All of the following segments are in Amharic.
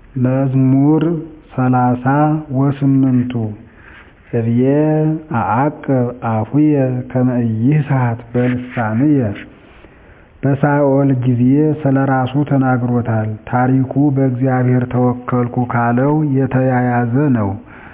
መዝሙር ሰላሳ ወስምንቱ እብየ አዐቅብ አፉየ ከመ ኢይስሐት በልሳንየ በሳኦል ጊዜ ስለራሱ ተናግሮታል ታሪኩ በእግዚአብሔር ተወከልኩ ካለው የተያያዘ ነው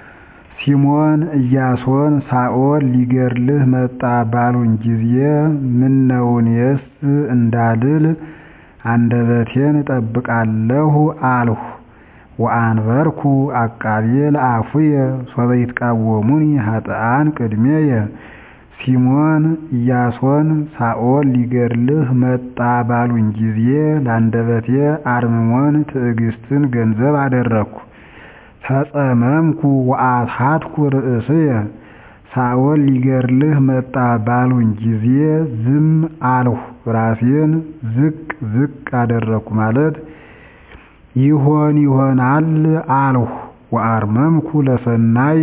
ሲሞን ኢያሶን ሳኦል ሊገድልህ መጣ ባሉኝ ጊዜ ምነውኔስ እንዳልል አንደበቴን እጠብቃለሁ አልሁ ወአንበርኩ አቃቤ ለአፉየ ሶበ ይትቃወሙኒ ኃጥኣን ቅድሜየ ሲሞን ኢያሶን ሳኦል ሊገድልህ መጣ ባሉኝ ጊዜ ለአንደበቴ አርምሞን ትዕግስትን ገንዘብ አደረግኩ ተጸመምኩ ወአስሐትኩ ርእስየ ሳኦል ሊገድልህ መጣ ባሉኝ ጊዜ ዝም አልሁ ራሴን ዝቅ ዝቅ አደረግኩ ማለት ይሆን ይሆናል አልሁ ወአርመምኩ ለሰናይ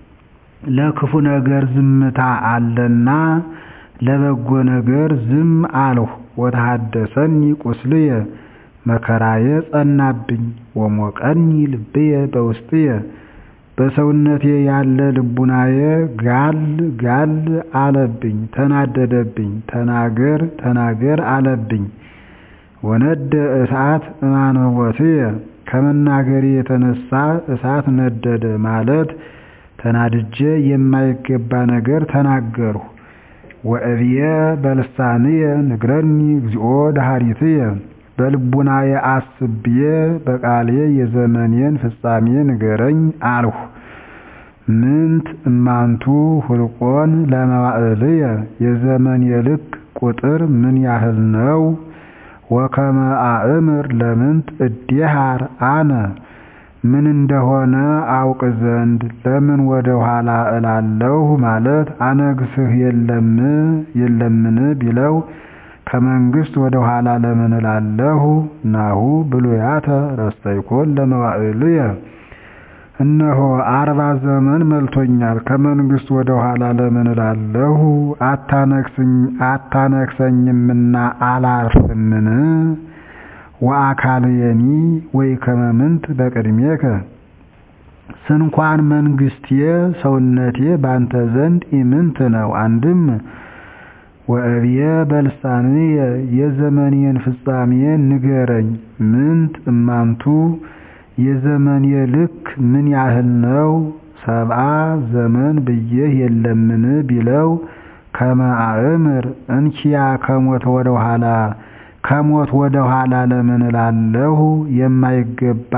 ለክፉ ነገር ዝምታ አለና ለበጎ ነገር ዝም አልሁ ወተሐደሰኒ ቁስልየ መከራዬ ጸናብኝ ወሞቀኒ ልብየ በውስጥየ በሰውነቴ ያለ ልቡናዬ ጋል ጋል አለብኝ ተናደደብኝ ተናገር ተናገር አለብኝ ወነደ እሳት እማንወትየ ከመናገሬ የተነሳ እሳት ነደደ ማለት ተናድጄ የማይገባ ነገር ተናገርሁ ወእብየ በልሳንየ ንግረኒ እግዚኦ ዳሃሪትየ በልቡናዬ አስብዬ በቃሌ የዘመኔን ፍጻሜ ንገረኝ አልሁ ምንት እማንቱ ሁልቆን ለመዋዕልየ የዘመኔ ልክ ቁጥር ምን ያህል ነው ወከመ አእምር ለምንት እዴሃር አነ ምን እንደሆነ አውቅ ዘንድ ለምን ወደ ኋላ እላለሁ ማለት አነግስህ የለም የለምን ቢለው ከመንግስት ወደ ኋላ ለምን እላለሁ ናሁ ብሉያተ ረስተይኮን ለመዋዕልየ እነሆ አርባ ዘመን መልቶኛል ከመንግስት ወደ ኋላ ለምን እላለሁ አታነክሰኝምና አላርፍምን ወአካልየኒ ወኢከመ ምንት በቅድሜከ ስንኳን መንግስቴ ሰውነቴ ባንተ ዘንድ ኢምንት ነው አንድም ወእብየ በልሳንየ የዘመኔን ፍጻሜ ንገረኝ ምንት እማንቱ የዘመኔ ልክ ምን ያህል ነው ሰብአ ዘመን ብዬህ የለምን ቢለው ከመ አእምር እንኪያ ከሞት ወደ ኋላ ከሞት ወደ ኋላ ለምን እላለሁ የማይገባ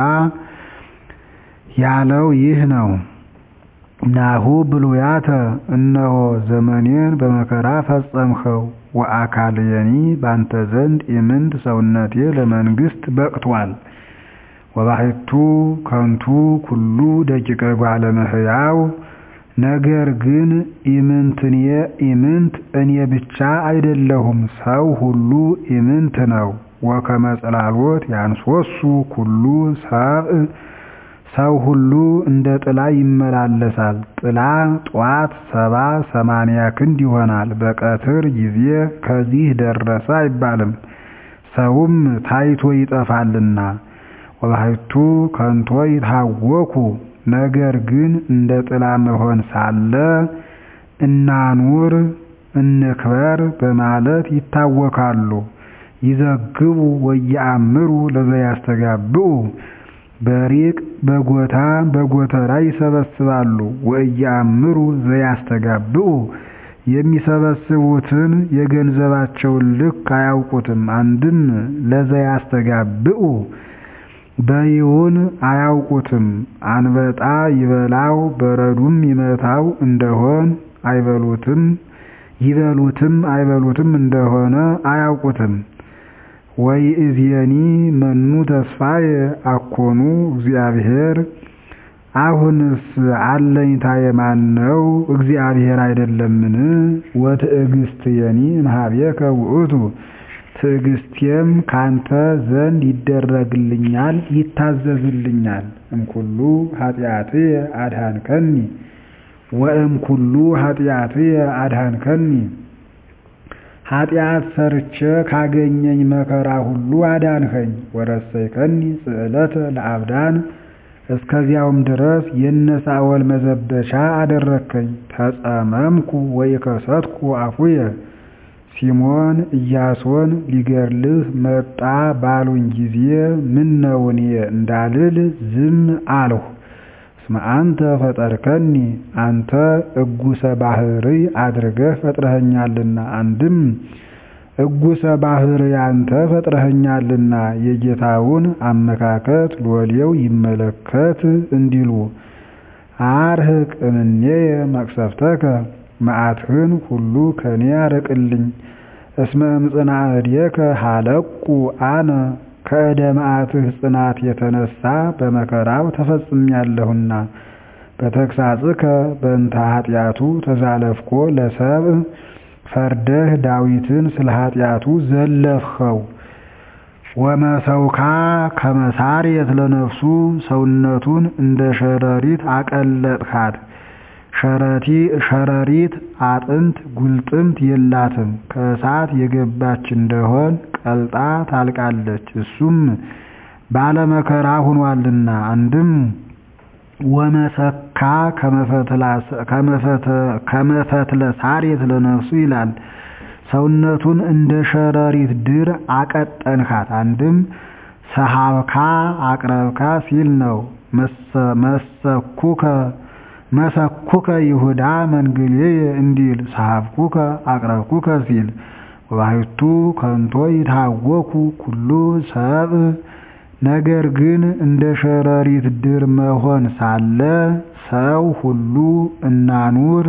ያለው ይህ ነው ናሁ ብሉያተ እነሆ ዘመኔን በመከራ ፈጸምኸው ወአካልየኒ ባንተ ዘንድ ኢምንት ሰውነቴ ለመንግስት በቅቷል ወባሕቱ ከንቱ ኩሉ ደቂቀ ጓለ እመሕያው ነገር ግን ኢምንትኔ ኢምንት እኔ ብቻ አይደለሁም ሰው ሁሉ ኢምንት ነው ወከመ ጽላሎት ያንሶሱ ኩሉ ሰብእ ሰው ሁሉ እንደ ጥላ ይመላለሳል ጥላ ጧት ሰባ ሰማንያ ክንድ ይሆናል በቀትር ጊዜ ከዚህ ደረሰ አይባልም ሰውም ታይቶ ይጠፋልና ወባሕቱ ከንቶ ይታወኩ ነገር ግን እንደ ጥላ መሆን ሳለ እናኑር እንክበር በማለት ይታወካሉ ይዘግቡ ወየአምሩ ለዘያስተጋብኡ በሪቅ በጎታ በጎተራ ይሰበስባሉ ወእያምሩ ዘያስተጋብኡ የሚሰበስቡትን የገንዘባቸውን ልክ አያውቁትም አንድም ለዘያስተጋብኡ በይውን አያውቁትም አንበጣ ይበላው በረዱም ይመታው እንደሆን አይበሉትም ይበሉትም አይበሉትም እንደሆነ አያውቁትም ወይእዜኒ መኑ ተስፋየ አኮኑ እግዚአብሔር አሁንስ አለኝታየ ማን ነው እግዚአብሔር አይደለምን ወትዕግስትየኒ እምኀቤከ ውእቱ ትዕግስቴም ካንተ ዘንድ ይደረግልኛል ይታዘዝልኛል እምኩሉ ኃጢአትየ አድኃንከኒ ወእምኩሉ ኃጢአትየ አድኃንከኒ ኃጢአት ሰርቼ ካገኘኝ መከራ ሁሉ አዳንኸኝ። ወረሰይከኒ ጽዕለተ ለአብዳን እስከዚያውም ድረስ የነሳኦል መዘበቻ አደረግከኝ። ተጸመምኩ ወይከሰትኩ አፉየ ሲሞን ኢያሶን ሊገድልህ መጣ ባሉኝ ጊዜ ምነው እኔ እንዳልል ዝም አልሁ። እስመ አንተ ፈጠርከኒ አንተ እጉሰ ባሕርይ አድርገህ ፈጥረኸኛልና። አንድም እጉሰ ባሕርይ አንተ ፈጥረኸኛልና የጌታውን አመካከት ሎሌው ይመለከት እንዲሉ አርህቅ እምኔየ መቅሰፍተከ መዓትህን ሁሉ ከኔ አርቅልኝ። እስመ እምጽና እዴከ ሀለቁ አነ ከእደ መዓትህ ጽናት የተነሳ በመከራው ተፈጽሜያለሁና። በተግሳጽከ በእንተ ኃጢአቱ ተዛለፍኮ ለሰብእ ፈርደህ ዳዊትን ስለ ኃጢአቱ ዘለፍኸው። ወመሰውካ ከመሳርየት ለነፍሱ ሰውነቱን እንደ ሸረሪት አቀለጥካት። ሸረሪት አጥንት ጉልጥምት የላትም። ከእሳት የገባች እንደሆን ቀልጣ ታልቃለች። እሱም ባለመከራ ሆኗልና። አንድም ወመሰካ ከመፈትለ ሳርየት ለነፍሱ ይላል። ሰውነቱን እንደ ሸረሪት ድር አቀጠንካት። አንድም ሰሃብካ አቅረብካ ሲል ነው። መሰኩከ መሰኩከ ይሁዳ መንግሌየ እንዲል ሰሃብኩከ አቅረብኩከ ሲል ወባሕቱ ከንቶ ይታወኩ ኩሉ ሰብእ ነገር ግን እንደ ሸረሪት ድር መሆን ሳለ ሰው ሁሉ እናኑር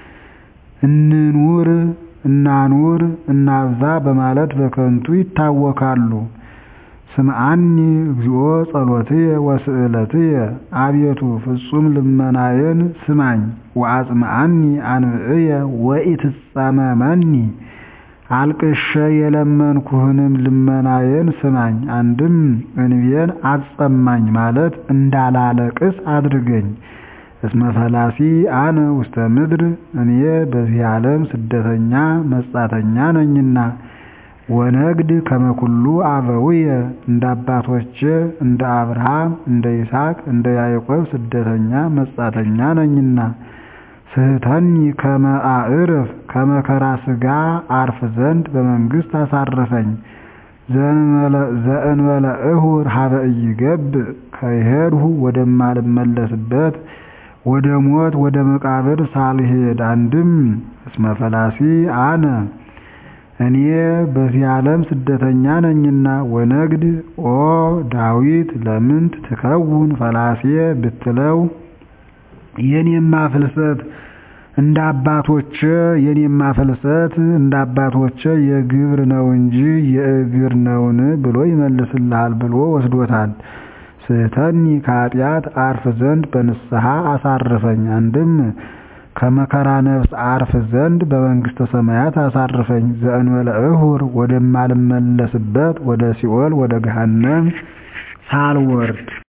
እንኑር እናኑር እናብዛ በማለት በከንቱ ይታወካሉ። ስምዓኒ እግዚኦ ጸሎትየ ወስእለትየ አቤቱ ፍጹም ልመናዬን ስማኝ። ወአጽምዓኒ አንብዕየ ወኢትጸመመኒ አልቅሼ የለመንኩህንም ልመናዬን ስማኝ። አንድም እንቤን አጸማኝ ማለት እንዳላለቅስ አድርገኝ። እስመ ፈላሲ አነ ውስተ ምድር እኔ በዚህ ዓለም ስደተኛ መጻተኛ ነኝና። ወነግድ ከመኩሉ አበውየ እንደ አባቶቼ እንደ አብርሃም እንደ ይስሐቅ እንደ ያዕቆብ ስደተኛ መጻተኛ ነኝና። ስህተኒ ከመ አዕርፍ ከመከራ ሥጋ አርፍ ዘንድ በመንግሥት አሳርፈኝ። ዘእንበለ እሁር ሀበ ኢይገብእ ከሄድሁ ወደማልመለስበት ወደ ሞት ወደ መቃብር ሳልሄድ። አንድም እስመ ፈላሲ አነ እኔ በዚህ ዓለም ስደተኛ ነኝና። ወነግድ ኦ ዳዊት ለምንት ትከውን ፈላሴ ብትለው የኔማ ፍልሰት እንደ አባቶቼ የኔማ ፍልሰት እንደ አባቶቼ የግብር ነው እንጂ የእግር ነውን ብሎ ይመልስልሃል ብሎ ወስዶታል። ስህተኒ ከኃጢአት አርፍ ዘንድ በንስሐ አሳርፈኝ። አንድም ከመከራ ነፍስ አርፍ ዘንድ በመንግሥተ ሰማያት አሳርፈኝ። ዘእንበለ እሁር ወደማልመለስበት ወደ ሲኦል ወደ ገሃነም ሳልወርድ